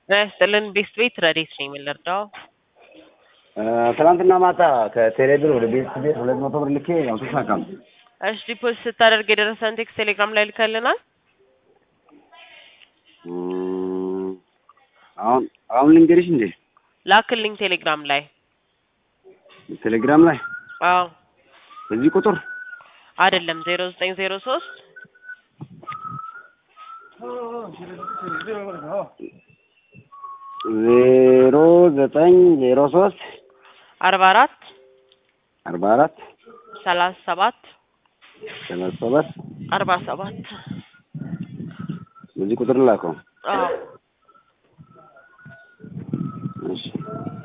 ጤና ይስጥልን ቤስት ቤት ረዴት ነኝ የምንረዳው ትናንትና ማታ ከቴሌብር ወደ ቤት ቤት ሁለት መቶ ብር ልኬ ያው ተሳካም። እሺ ዲፖዚት ስታደርግ የደረሰን ቴክስት ቴሌግራም ላይ ልከልናል እም፣ አሁን አሁን ልንገርሽ እንዴ ላክልኝ ቴሌግራም ላይ ቴሌግራም ላይ አዎ በዚህ ቁጥር አይደለም ዜሮ ዘጠኝ ዜሮ ሶስት ዜሮ ዘጠኝ ዜሮ ሶስት አርባ አራት አርባ አራት ሰላሳ ሰባት ሰላሳ ሰባት አርባ ሰባት በዚህ ቁጥር ላከው። አዎ እሺ